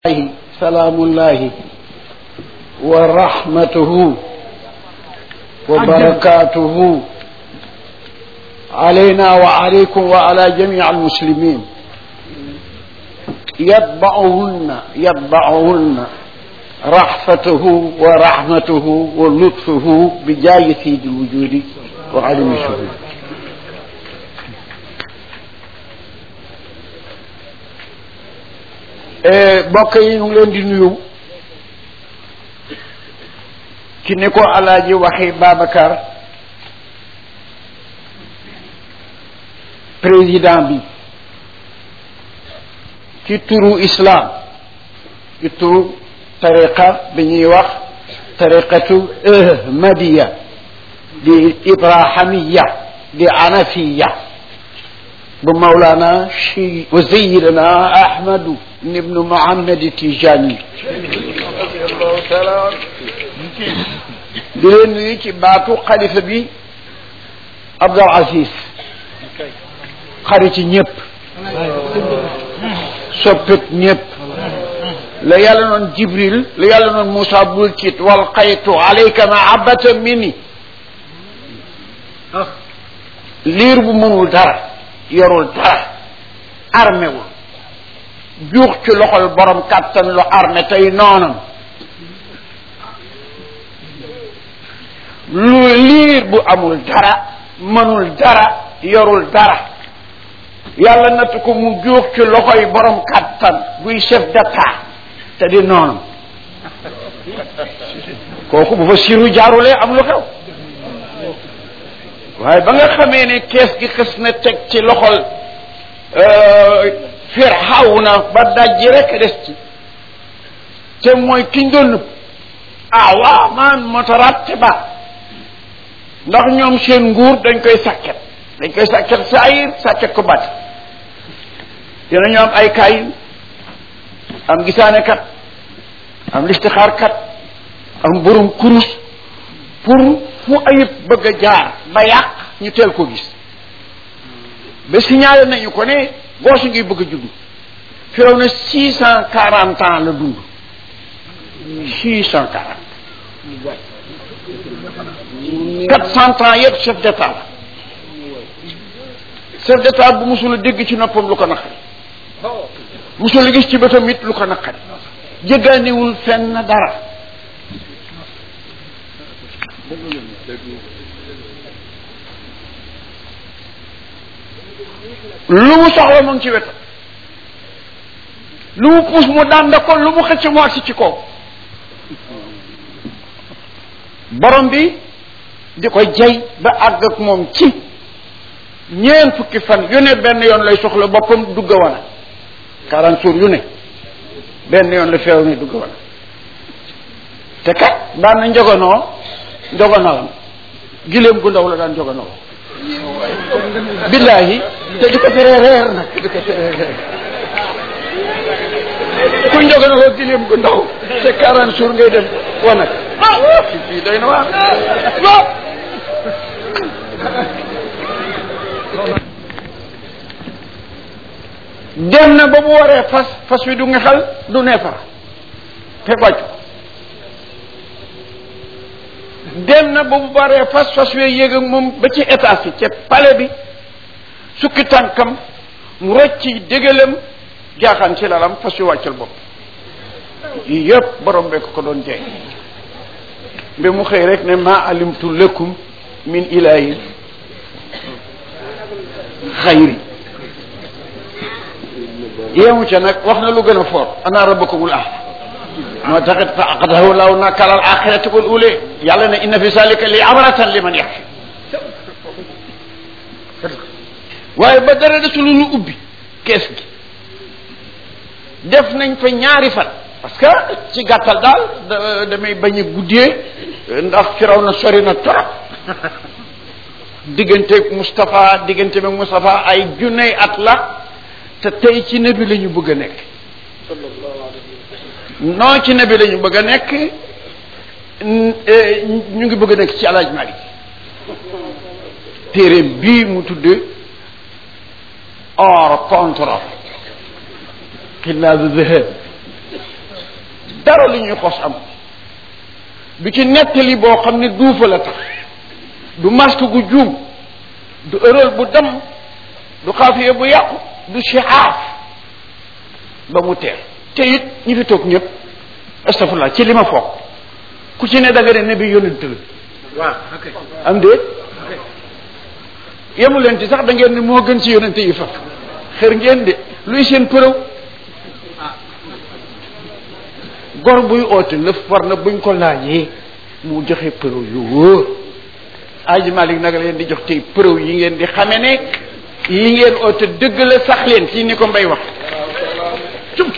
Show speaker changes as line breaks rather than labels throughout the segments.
سلام الله ورحمته وبركاته علينا وعليكم وعلى جميع المسلمين يتبعهن يتبعهن رحفته ورحمته ولطفه بجاي سيد الوجود وعلم الشهود mbokk yi ñu ngi leen di nuyu ci ni ko alaaji waxi Babacar président bi ci turu islam ci turu tariqa bi ñuy wax tariqatu ahmadiya di ibrahimiya di anafiya bu mawlana chi wa sayidana ahmadu ibnu muhammad tijani di leen nuyu ci baatu xalifa bi abdul aziz xarit ci ñëpp soppit ñëpp la yàlla noon jibril la yàlla noon moussa bul tiit wal xaytu alayka mahabata minni liir bu mënul dara yorul dara armé wul juux ci loxol borom kàttan lu armé tey noonam lu liir bu amul dara mënul dara yorul dara yàlla natt ko mu juux ci loxoy borom kàttan buy chef d'état te di noonam kooku bu fa siru jaarulee am lu xew waaye ba nga xamee ne kees gi xës na teg ci loxol Firawna ba dajji rek des ci te mooy kiñ doon nëbb ah waaw man motoratte ba ndax ñoom seen nguur dañ koy sàkket dañ koy sàkket saayir sàkket ko bati dina ñu am ay kaay am gisaane kat am listixaar kat am borom kurus pour fu ayib bëgg a jaar ba yàq ñu teel ko gis ba signalé nañu ko ne goosu ngi bëgg a judd firaw na six cent quarante ans la dund six cent quarante quatre cent ans yëpp chef d'état la chef d'état bu musul a dégg ci noppam lu ko naqari musul a gis ci bëtam it lu ko naqari jéggaaniwul fenn dara lu mu soxla mu ngi ci wetam lu mu puus mu dànd ko lu mu xëcc mu agsi ci kaw borom bi di ko jay ba àgg ak moom ci ñeent fukki fan yu ne benn yoon lay soxla boppam dugg wana quarante jours yu ne benn yoon la feew ne dugg wana te kat daan na njogonoo njogonalam giléem gu ndaw la daan njogonoo billahi te di ko teree reer nag di ko teree reer ku njogonoo giléem gu ndaw te quarante jours ngay dem wanag fii doy na waar dem na ba mu waree fas fas wi du ngexal du neefara te wàccu dem na ba mu waree fas fas wi yéeg ak moom ba ci état si ca palais bi sukki tànkam mu rocci dégalam jaaxaan ci lalam fas wi wàccal bopp yii yëpp borom bee ko ko doon jeex mbe mu xëy rek ne ma alimtu lakum min ilahin xayri yéemu ca nag wax na lu gën a foor ana rabbakumul ah moo taxit fa aqadahu law nakala al axirati wal ule yàlla ne inna fi zalika li abratan liman yaxfi waaye ba dara desul lu ubbi kees gi def nañ fa ñaari fan parce que ci gàttal daal damay bañ a guddee ndax firaw na sori na trop diggante Moustapha diggante bi Moustapha ay junney at la te tey ci nabi la ñu bëgg a nekk non ci nabi la ñu bëgg a nekk ñu ngi bëgg a nekk ci alaaj Malik téere bii mu tudd hors contrôle xillaa de zahab dara lu ñuy xos am du ci nettali boo xam ne duufa la tax du masque gu juum du ëral bu dem du xaafiye bu yàqu du siaaf ba mu teel te it ñi fi toog ñëpp astafurlah ci li ma foog ku ci ne da nga ne nabi yonent la
waaw ok
am déet yemu leen ci sax da ngeen ne moo gën ci yonent yi faf xër ngeen de luy seen përëw gor buy oote lëf war na buñ ko laajee mu joxe përëw yu wóor aji Malik nag leen di jox tey përëw yi ngeen di xame ne yi ngeen oote dëgg la sax leen ci ni ko mbay wax cum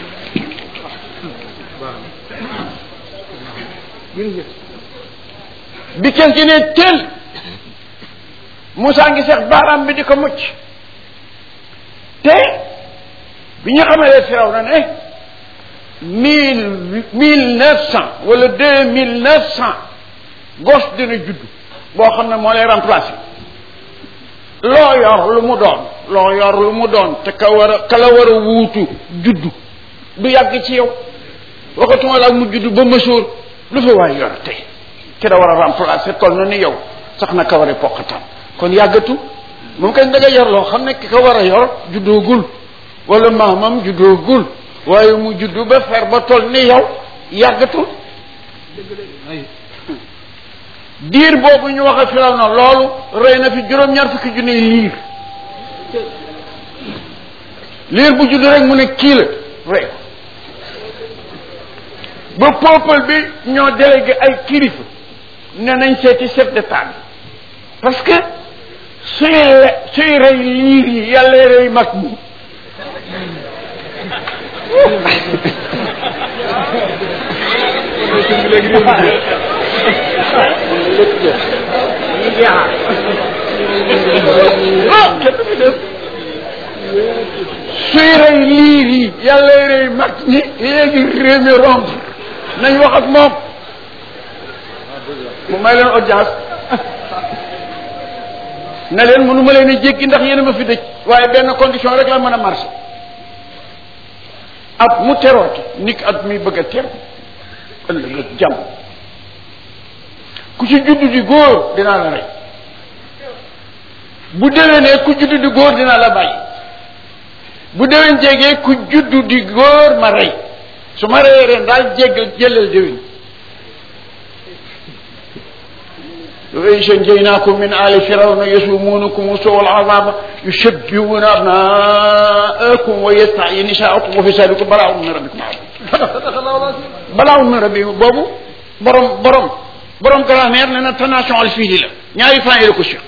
bi kenn ci ne teel Moussa ngi seex baaraam bi di ko mucc te bi ñu xamalee firaw na ne mille mille neuf cent wala deux mille neuf cent gos dina judd boo xam ne moo lay remplacer loo yor lu mu doon loo yor lu mu doon te ka war a ka la war a wuutu juddu du yàgg ci yow waxatuma la mu juddu ba mësoor lu fa waay yor tey ki da war a remplacer toll na ni yow sax na ka war a poqataan kon yàggatu moom kañ da nga yor loo xam ne ki ko war a yor juddoogul wala maamam juddoogul waaye mu juddu ba fer ba toll ni yow yàggatul diir boobu ñu wax a firaw na loolu rey na fi juróom-ñaar fukki junne liir liir bu juddu rek mu ne kii la rey ko ba peuple bi ñoo délégué ay kilifa ne nañ seeti chef d'état bi parce que suy le suy rey liir yi yàlla rey mag ñi suy rey liir yi yàlla rey mag ñi léegi réew mi romb nañ wax ak moom mu may leen audience ne leen mënu ma leen a jéggi ndax yéen a ma fi dëj waaye benn condition rek la mën a marché at mu terooti nit at mi bëgg a ter ëllëg ak jàmm ku ci juddu di góor dinaa la rey bu déwénee ku juddu di góor dinaa la bàyyi bu déwén jégee ku juddu di góor ma rey su ma reyee ren daal jéggal jëlal déwén وإذ نجيناكم من آل فرعون يسومونكم سوء العذاب يشبهون أبناءكم ويستحيي نساءكم وفي ذلك بلاء من ربكم عظيم بلاء من ربكم بوبو borom borom borom grammaire nee na tenation al fii la ñaari fan yi la ko Cheikh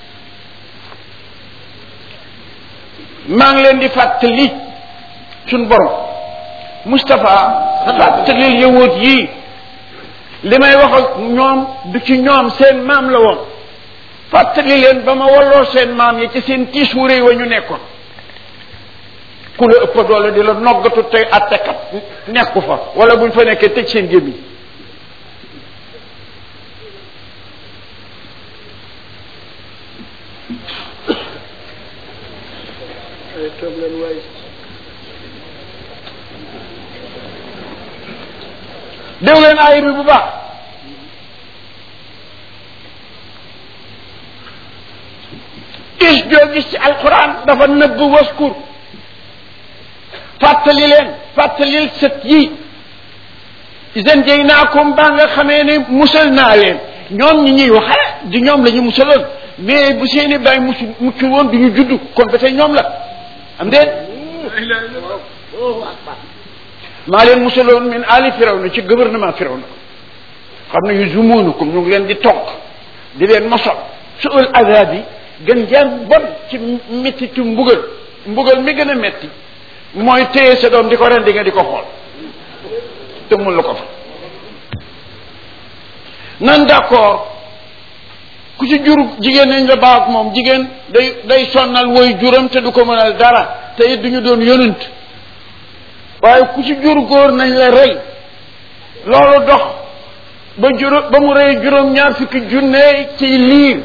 maa ngi leen di fàttali suñ borom Moustapha fàttali yëwoot yii li may wax ak ñoom du ci ñoom seen maam la woon fàttali leen ba ma walloo seen maam yi ci seen tiis wu réy wa ñu nekkoon ku la ëpp doole di la noggatu tey attekat nekku fa wala buñ fa nekkee tëj seen gémmiñ dégg leen aaya bi bu baax is joo gis ci alquran dafa nëbb waskur fàttali leen fàttalil sët yi isen jëy naa ko mbaa nga xamee ne musal naa leen ñoom ñi ñuy waxale di ñoom la ñu musaloon mais bu seeni bàyyi mucc mucc woon du ñu judd kon ba tey ñoom la am déet maa leen musaloon min ali firawna ci gouvernement firawna xam ne yu zumuunukum ñu ngi leen di togg di leen mosol su ul azab yi gën jaan bon ci métti ci mbugal mbugal mi gën a metti mooy téye sa doom di ko ren di nga di ko xool te mun la ko fa nan d'accord ku ci jur jigéen nañ la baax moom jigéen day day sonnal woy juram te du ko mënal dara te it du ñu doon yonent waaye ku ci jur góor nañ la rey loolu dox ba juróom ba mu rey juróom ñaar fukki junne ci liir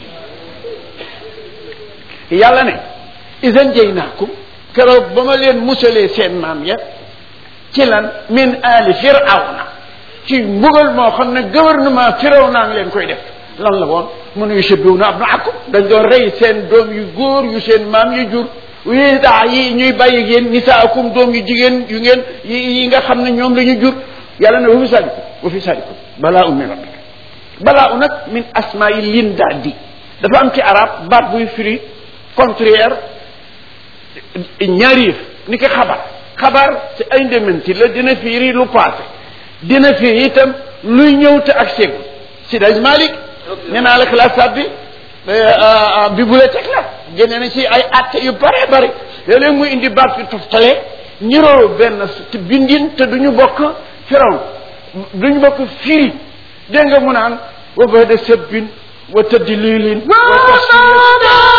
yàlla ne isan jëy naakum keroog ba ma leen musalee seen maam ya ci lan min ali firawna ci mbugal moo xam ne gouvernement firawna ngi leen koy def lan la woon mun a yushabbihuuna abnaakum dañ doon rey seen doom yu góor yu seen maam yu jur wi daa yi ñuy bàyyi yéen nisaakum doom yu jigéen yu ngeen yi nga xam ne ñoom la ñu jur yàlla ne wa fi saalikum wa fi saalikum balaa un min rabbika balaa u nag min asmaa yi lin daa di dafa am ci arab baat buy firi contraire ñaari yëf ni ki xabar xabar c'est ay ndementi la dina firi lu passé dina firi itam luy ñëw te ak seegu sidaj malik nee naa la classe bi bibliothèque la génne na ci ay atte yu bare bare léeg-léeg muy indi baat fi toftale ñiroo benn bindin te duñu bokk firaw duñu bokk firi dégg nga mu naan wa bada sabbin wa tadlilin wa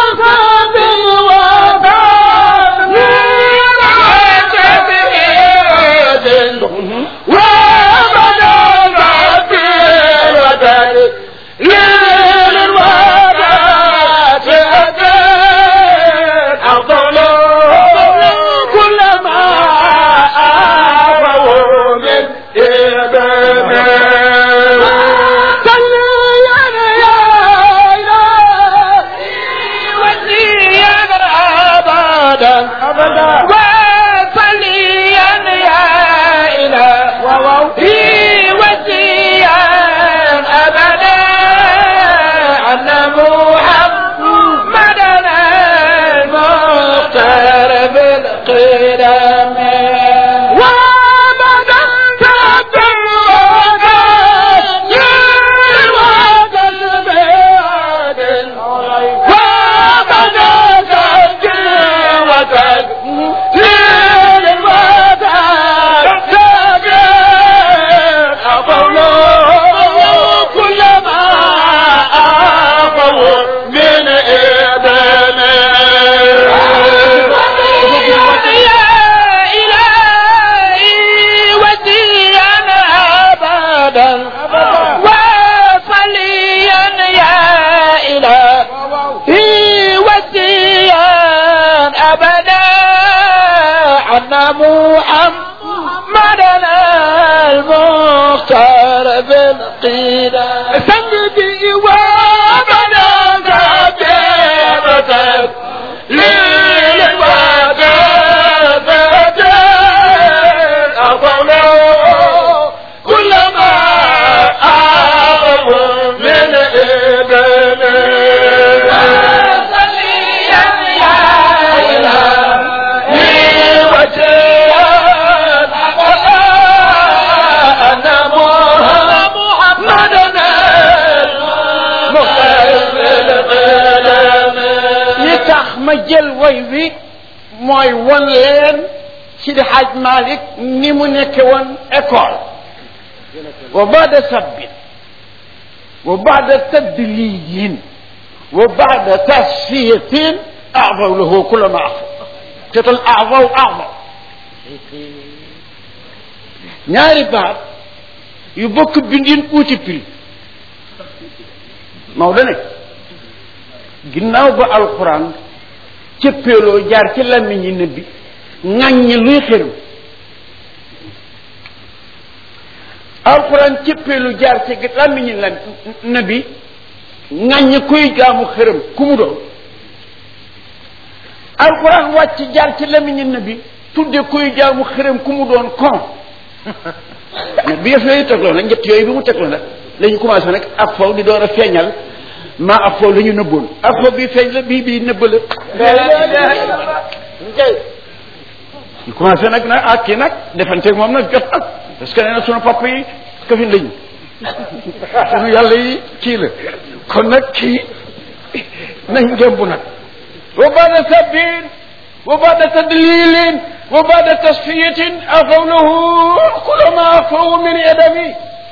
jël way wi mooy won leen Sidi Hadj Malick ni mu nekke woon école wa baada sabbin wa baada tadliyin wa baada tasfiyatin aadaw lahu kulla ma afa tetal aadaw aadaw ñaari baat yu bokk bindin uuti prix Maodo ne ginnaaw ba alquran cëppeeloo jaar ci làmmiñi nëbbi ŋàññi luy xërëm alxuraan cëppeelu jaar ci làmmiñi la nëbbi ŋàññi kuy jaamu xërëm ku mu doon alxuraan wàcc jaar ci làmmiñi nëbbi tudde kuy jaamu xërëm ku mu doon kon bi yëf yooyu tegloo nag ñett yooyu bi mu tegloo nag la ñu commencé nag ak faw di door a feeñal maa ak foofu la ñu nëbboon ak foofu bii feeñ la bii bii nëbb la ñu commencé nag nag ak kii nag defanteeg moom nag jot nag parce que nee na sunu papa yi kafin lañu sunu yàlla yi kii la kon nag kii nañ gémb nag wa baada sabbin wa baada tadlilin wa baada tasfiyatin afaw lahu kula ma afaw min edami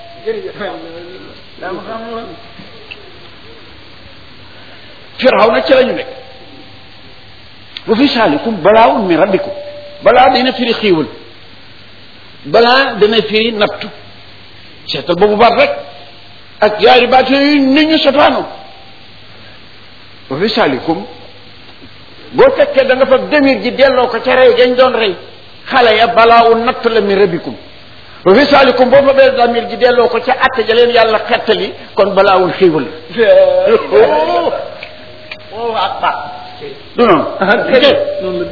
firaw na ci la ñu nekk wa fi saalikum balaawun min rabbikum balaa dina firi xiiwal balaa dana firi nattu seetal boobu baat rek ak yaari baat yooyu ni ñu sotaanoo wa fi saalikum boo fekkee da nga fa demir ji delloo ko ca rey gañ doon rey xale ya balaa u natt la mi rabbikum wa fi saalikum boo fa bee damir ji delloo ko ca atte ja leen yàlla xettali kon balaa wul xiiwal
oh akbar
du noonu
noonu la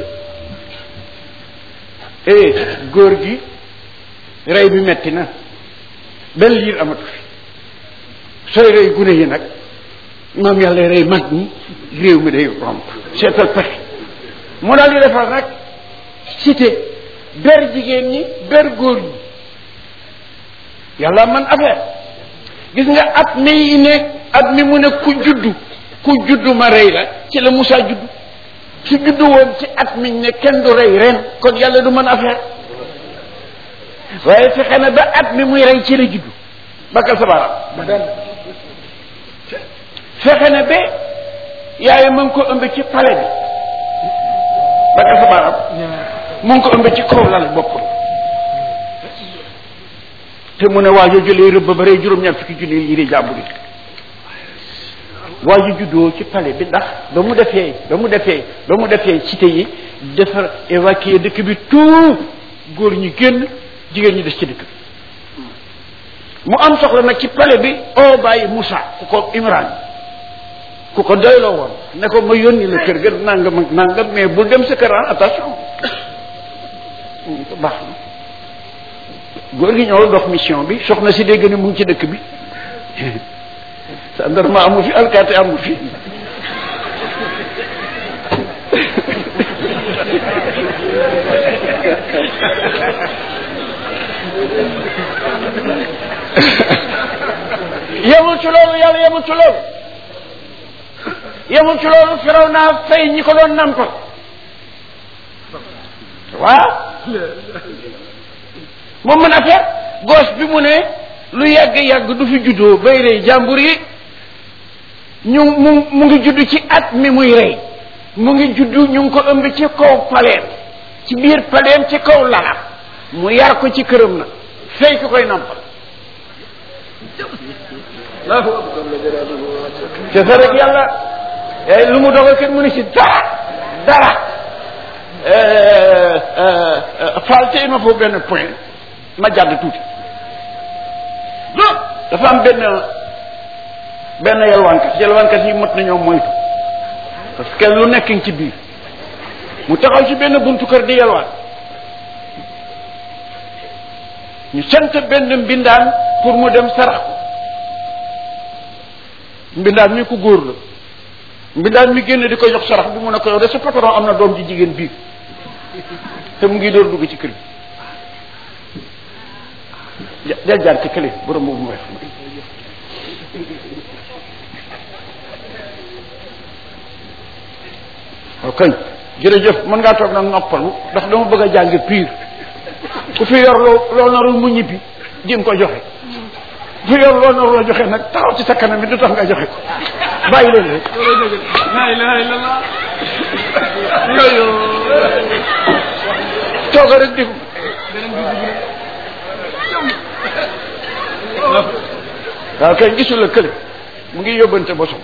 eh góor gi rey bi metti na benn liir amatu fi sooy rey gune yi nag maam yàlla rey mag ñi réew mi day romb seetal pexe mu daal di defar nag cité ber jigéen ñi ber góor ñi yàlla man affaire gis nga at mi yi ne at mi mu ne ku juddu ku juddu ma rey la ci la Moussa juddu su juddu woon ci at miñ ne kenn du rey ren kon yàlla du mën affaire waaye fexe na ba at mi muy rey ci la juddu bakkal sa baaraam fexe na ba yaay mu ngi ko ëmb ci palais bi bakkal sa baaraam mu ngi ko ëmb ci kaw lal bopp te mu ne waajo jëlee rëbb ba rey juróom-ñaar fukki junni yi di jàmbur yi waajo juddoo ci palais bi ndax ba mu defee ba mu defee ba mu defee cité yi defar évacuer dëkk bi tout góor ñi génn jigéen ñi des ci dëkk bi mu am soxla nag ci palais bi oo bàyyi Moussa ku ko Imran ku ko doyloo woon ne ko ma yónni la kër ga nangam ak nangam mais bul dem sa kër attention baax na góor gi ñëw dox mission bi soxna si dégg ne mu ngi ci dëkk bi gendarme amu fi alkaati amu fi yemul ci loolu yàlla yemul ci loolu yemul ci loolu firaw naa fay ñi ko doon nampal waaw moom mën affaire gos bi mu ne lu yàgg-yàgg du fi juddoo bay rey jàmbur yi ñu mu mu ngi judd ci at mi muy rey mu ngi judd ñu ngi ko ëmb ci kaw paleem ci biir paleem ci kaw lalam mu yar ko ci këram na fay ki koy nampal te sa rek yàlla lu mu dogal kenn mu ne ci dara dara falte il ma faut benn point ma jàdd tuuti dafa am benn benn yalwaankat yalwaankat yi mot nañoo moytu parce que lu nekk ngi ci biir mu taxaw ci benn buntu kër di yalwaan ñu sant benn mbindaan pour mu dem sarax ko mbindaan mi ku góor la mbindaan mi génn di ko jox sarax bi mu ne ko yow de sa patron am na doom ji jigéen biir te mu ngi door dugg ci kër gi del jaar ci kële borom boobu mooy xam ok jërëjëf mën ngaa toog nag noppalu ndax dama bëgg a jàng pire ku fi yor loo loo narul mu ñibbi di nga ko joxe ku fi yor loo narul a joxe nag taxaw ci sa kanam bi du tax nga joxe ko bàyyi leen rek
la ilaha illallah yooyu
tooga rek di waaw kay gisul la kële mu ngi yóbbante bosom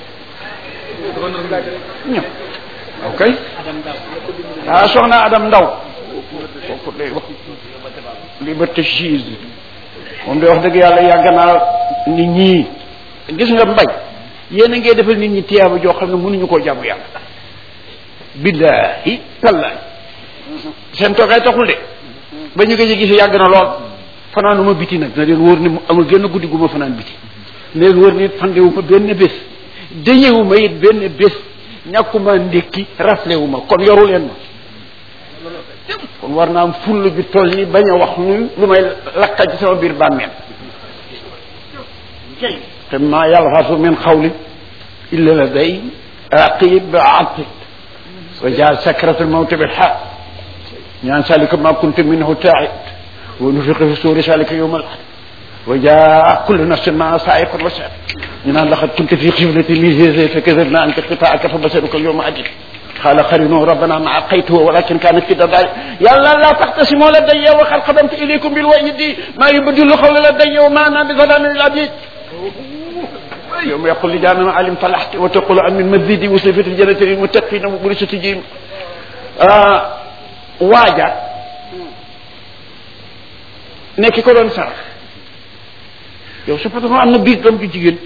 ñëw ok ah soxna Adam Ndaw kooku day wax liberté gise moom day wax dëgg yàlla yàgg naa nit ñi gis nga mbay yéen a ngee defal nit ñi tiyaaba joo xam ne mënuñu koo jàmm yàlla billahi tallahi seen toogaay taxul de ba ñu gëj a gise yàgg na lool fanaanuma biti nag na leen wóor ni amul génn guddi gu ma fanaan biti na leen wóor ni it fandewuma benn bés dañewuma it benn bés ñàkkuma ndékki raflewuma kon yoru leen ma kon war naa am full bi toll ni bañ a wax nu lu may lakka ci sama biir bàmmeel te maa yalfasu min xawli illa la day raqib atid wa jaa sakratu lmawti bilxaq ñaan salika ma kunta minhu taid wa nufiqa fi suuri salika yowma alahad wa jaa kullu nafsin maa saa'iqun wa shaahid ñu naan laqad kunta fi xiflatin min haadha fa kadabna anka qitaa'aka fa basaruka alyawma hadid قال قرينه ربنا ما عقيته ولكن كانت في دبائر يا لا لا تختصموا لدي وقد قدمت اليكم بالوعيد ما يبدل القول لدي وما انا بظلام للعبيد يوم يقول لجامع علم فلحت وتقول عن من مزيد وصفة الجنة للمتقين وبرسة جيم آه واجا ne ki ko doon sarax yow sa patron am na biir doom ju jigéen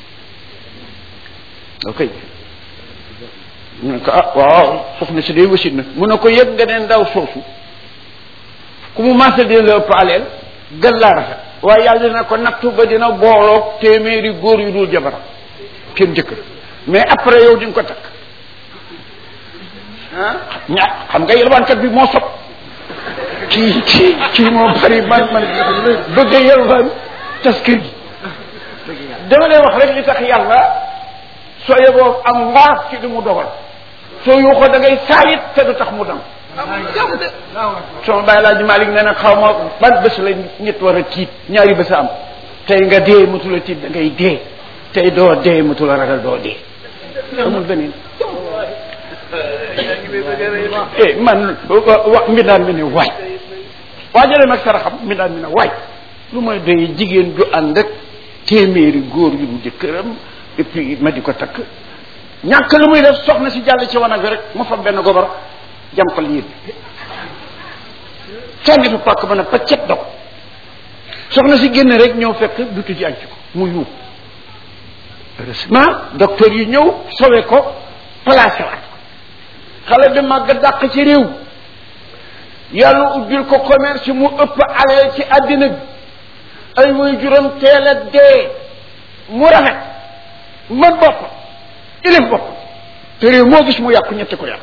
ok mu ne ko ah waaw soxna si day wasit na mu ne ko yëg nga ne ndaw soosu ku mu maasa dina la ëpp aleel gën laa rafet waaye yàlla dina ko nattu ba dina booloog téeméeri góor yu dul jabaram kenn jëkkër mais après yow di nga ko takk ah ña xam nga yelwaankat bi moo sob kii kii kii moo bari man man bëgg a yelwaan tas kër gi dama lay wax rek li tax yàlla soo yeboo am mbaar ci li mu dogal soo yuuxoo da ngay saalit te du tax mu dam sama bàyyi laa ji Malick nee na xaw ma ban bés la nit war a tiit ñaari bés a am tey nga dee mutu a tiit da ngay dee tey doo dee mutu la ragal doo dee amul beneen eh man wa mbindaan mi ne waay waajale mag saraxam mbindaan mi ne waay lu may doy jigéen ju ànd ak téeméeri góor yu du jëkkëram et puis ma di ko takk ñàkk lu muy def soxna si jàll ci wanag bi rek mu fa benn gobar jàmpal yéen sànni fa pàkk ba ne paccet dog soxna si génn rek ñëw fekk dutu ji ànc ko mu yuub heureusement docteur yi ñëw sowe ko placé waat xale bi màgg dàq ci réew yàlla ubbil ko commerce mu ëpp aleel ci àddina bi ay way juróom teel a dee mu rafet man bopp ilim bopp te réew moo gis mu yàqu ñetti ko yàq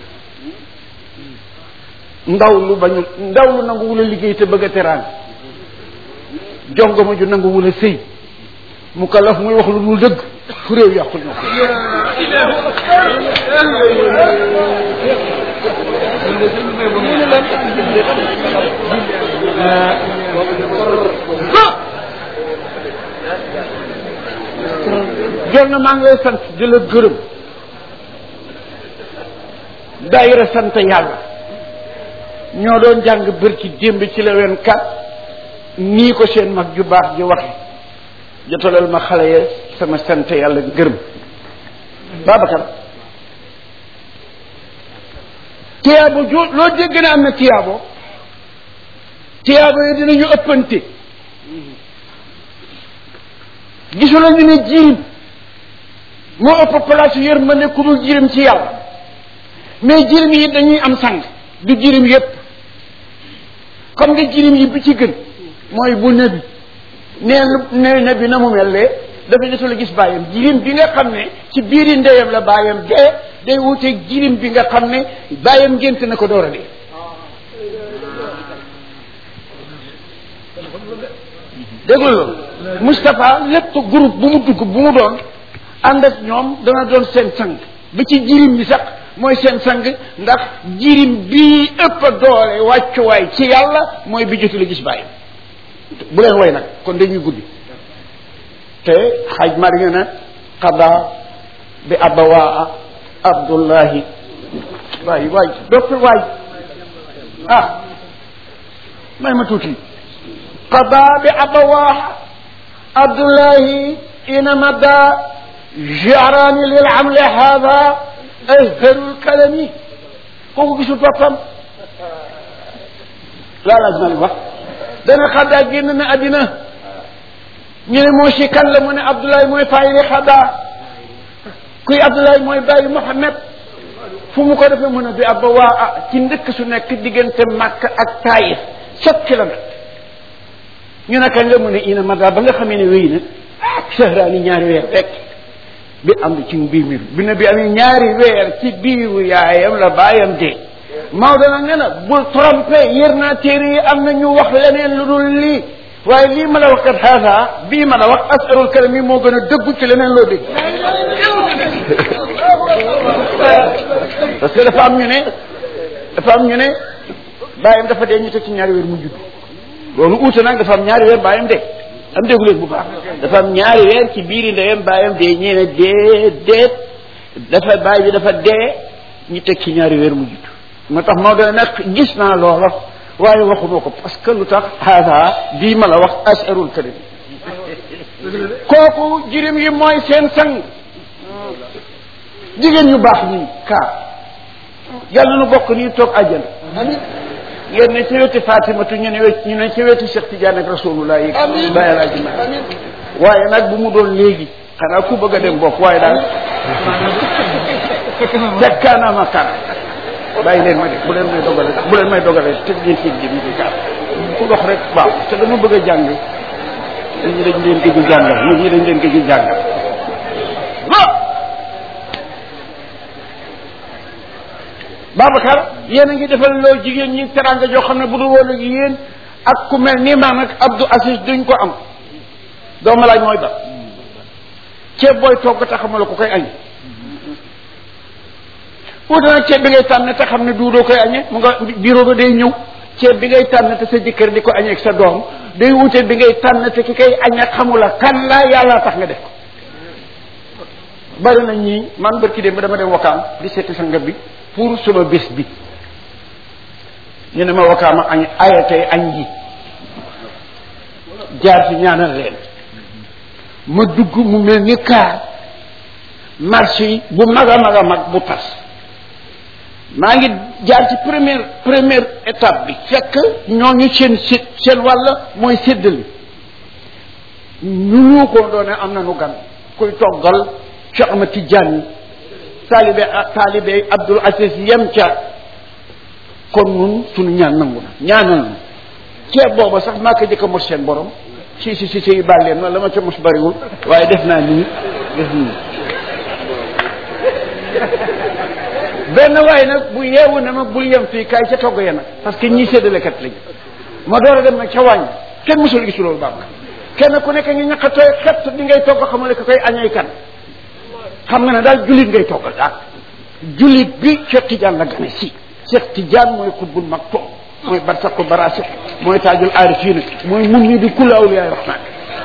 ndaw lu bañu ndaw lu nangu wula liggéey te bëgg a teraan jongoma ju nangu wula sëy mu kalaf muy wax lu dul dëgg fu réew yàqu ñoo ko jor na maa ngi lay sant di la gërëm daayira sant yàlla ñoo doon jàng bër ci démb ci la wen kat nii ko seen mag ju baax ji waxe jotalal ma xale ya sama sant yàlla gërëm Babacar tiyaabo jo loo dégg ne am na tiyaabo tiyaabo yi dinañu ëppante gisuloo ñu ne jirim moo ëpp place yërmande ku dul jirim ci yàlla mais jirim yi dañuy am sang du jirim yépp comme nga jirim yi bi ci gën mooy bu nebi nee ne nebi na mu mel lee dafa jotul a gis bàyyam jirim bi nga xam ne ci biiri ndeyam la bàyyam dee day wuteeg jirim bi nga xam ne bàyyam ngént na ko door a dee déglu loolu Moustapha lépp groupe bu mu dugg bu mu doon ànd ak ñoom dana doon seen sang ba ci jirim bi sax mooy seen sang ndax jirim bii ëpp doole wàccuwaay ci yàlla mooy bi jotul a gis bàyyam bu leen way nag kon dañuy guddi te xaaj mari nga ne xada bi abawaa abdullahi waay waay doppi waay ah may ma tuuti qada bi abawaa abdullahi inama da jarani lil amli hada azharul kalami kooku gisul boppam laa laaj ma wax dana xaddaa génn na àddina ñu ne moo si kan la mu ne Abdoulaye mooy fayili xaddaa kuy Abdoulaye mooy bàyyi Mouhamed fu mu ko defee mu ne bi abba waa ah ci ndëkk su nekk diggante Makka ak Taïf sept kilomètres ñu ne kañ la mu ne ina mada ba nga xamee ne wéy na ak sahraani ñaari weer rek bi am ci biir mi bi ne bi amee ñaari weer ci biiru yaayam la bàyyam dee Maodo nag nee na bul trompé yër naa téere yi am na ñu wax leneen lu dul lii waaye lii ma la wax kat xaasa bii ma la wax asarul kalam yi moo gën a dëggu ci leneen loo dégg parce que dafa am ñu ne dafa am ñu ne bàyyam dafa dee ñu teg ci ñaari weer mu judd loolu uute nag dafa am ñaari weer bàyyam dee am déggu leen bu baax dafa am ñaari weer ci biiri ndeyam bàyyam dee ñee ne dee déet dafa bàyyi bi dafa dee ñu teg ci ñaari weer mu judd moo tax moo doon nag gis naa loola waaye waxuma ko parce que lu tax haada bii ma la wax asarul karim kooku jirim yi mooy seen sang jigéen ñu baax ñii kaa yàlla nu bokk nii toog àjjana ngeen ne ci wetu Fatimatu ñu ne wet ñu ne ci wetu Cheikh Tidiane ak Rasulullah yi
amiin
bàyyi laa ji
amiin
waaye nag bu mu doon léegi xanaa ku bëgg a dem bokk waaye daal fekkaana ma kar bàyyi leen ma de bu leen may dogale bu leen may dogale te ngeen ci jëm ci kaar ku dox rek waaw te dama bëgg a jàng nit ñi dañ leen gëj a jàngal nit ñi dañ leen gëj a jàngal waaw Babacar yéen a ngi defal loo jigéen ñi teranga joo xam ne bu dul woon ak yéen ak ku mel ni man ak Abdou Aziz duñ ko am dooma laaj mooy ba ceeb booy togg te xamala ko koy añ wuute nag ceeb bi ngay tànn te xam ne duudoo koy añe mu nga bureau ba day ñëw ceeb bi ngay tànn te sa jëkkër di ko añee ak sa doom day wuute bi ngay tànn te ki koy añe xamula kan la yàlla tax nga def ko bari na ñii man barki dem dama dem wakaam di seeti sa ngab bi pour suma bés bi ñu ne ma wakaama añ ayatey añ ji jaar ci ñaanal leen ma dugg mu mel ni kaar marché yi bu mag a mag a mag bu tas maa ngi jaar ci première première étape bi fekk ñooñu seen sét seen wàll mooy séddali ñu ñu ko doone am na nu gan kuy toggal Cheikh Ahmad Tidiane taalibe taalibe Abdul Aziz yem ca kon nun suñu ñaan nangu na ñaanal na ceeb booba sax maa ko jëkk a mos seen borom si si si si baal leen ma la ma ca mos bariwul waaye def naa nii def nii benn waaye nag bu yeewu ne ma bul yem fii kaay ca togg ya nag parce que ñii séddalekat lañu ma door a dem nag ca wàññi kenn mosul gis loolu baax kenn ku nekk ngi ñaqatooy xet di ngay togg xamale ko koy añay kan xam nga ne daal jullit ngay toggal daal jullit bi Cheikh Tidiane la gane si Cheikh Tidiane mooy xutbul maktoum mooy barsaqu barasik mooy taajul aarifina mooy mun ni di kulla awliyaay rahman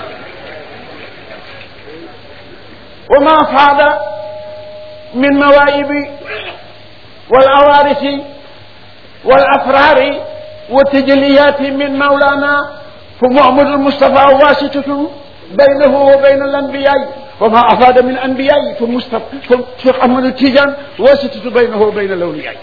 wa ma faada min mawaibi wal awarisi wal asrari wa tajaliyati min maulana fa muhammadu almustafa wasitatu baynahu wa bayna al anbiyai وما أفاد من أنبياء فمصطفى شيخ أحمد التيجان واسطة بينه وبين الأولياء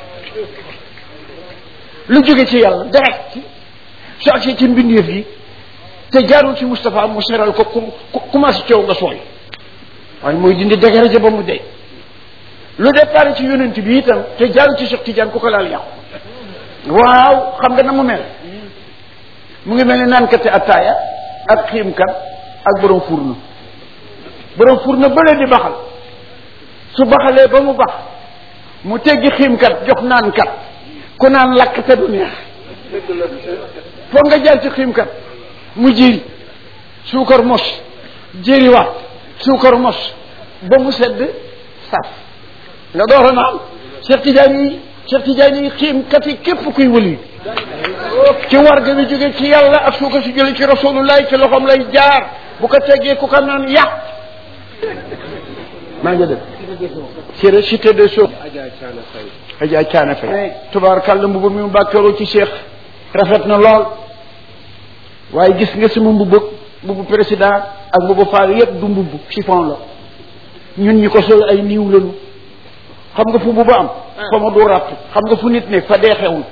lu jóge ci yàlla direct su agsee ci mbindeef yi te jaarul ci Moustapha mu seral ko ku commencé coow nga sooy waaye mooy dindi dégaraja ba mu dee lu départ ci yonent bi itam te jaarul ci Cheikh Tidiane ku ko laal yàqu waaw xam nga na mu mel mu ngi mel ni naankati attaaya ak xiimkat ak borom furnu borom furna bële di baxal su baxalee ba mu bax mu teggi xiimkat jox naankat ku naan lakk te du neex foog nga jaar ci xiimkat mu jëri suukar mos jëriwaat suukar mos ba mu sedd saf nga door a naan Cheikh Tidiane yi Cheikh Tidiane yi xiimkat yi képp kuy wëli ci warga bi jóge ci yàlla ak suukar si jële ci rasulullah ci loxoom lay jaar bu ko teggee ku ko naan yàq maa ngi def ci cité des choses Adja Caana Fay tubaarkàlla mbubu mi mu bàkkeeroo ci Cheikh rafet na lool waaye gis nga sama mbubu mbubu président ak mbubu faal yépp du mbubu chiffon la ñun ñi ko sol ay niiw lañu xam nga fu mbubu am fa ma du ràpp xam nga fu nit ne fa dee xewul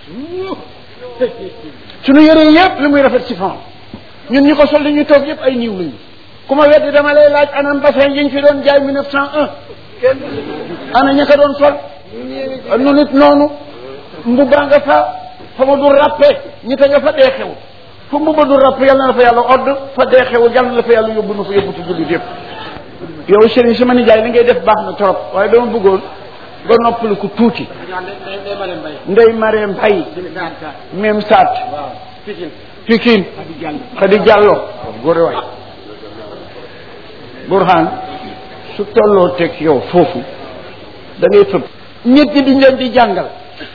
suñu yëre yépp li muy rafet chiffon ñun ñi ko sol li ñuy toog yépp ay niiw lañu ku ma weddi dama lay laaj anam bassin yi ñu fi doon jaay 1901 ana ña ko doon sol nu nit noonu mbubba nga fa fa ma du ràppe ñi te nga fa dee xew fu mbubba du ràpp yàlla na la fa yàlla odd fa dee xew yàlla na la fa yàlla yóbbu na fa yóbbu ci jullit yëpp yow sëriñ sama nijaay li ngay def baax na trop waaye dama bëggoon nga noppali ko tuuti ndey maree mbay même saat pikin xadi jàllo góore waay burhan su tolloo teg yow foofu da ngay fëb ñett ñi duñ leen di jàngal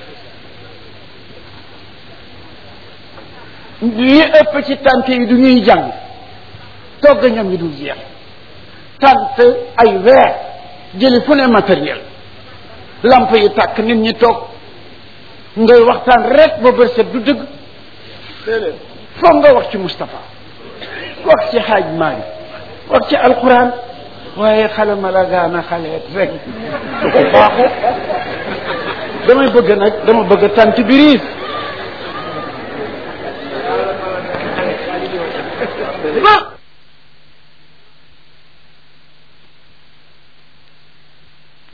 li ëpp ci tant yi du ñuy jàng togg ñam yi dul jeex tant ay weer jëli fu ne matériel lamp yi tàkk nit ñi toog ngay waxtaan rek ba bër set du dëgg foog nga wax ci Moustapha wax ci xaaj Maalik wax ci alquran waaye xale ma la gaana xaleet rek su ko baaxu damay bëgg nag dama bëgg tant biriis ba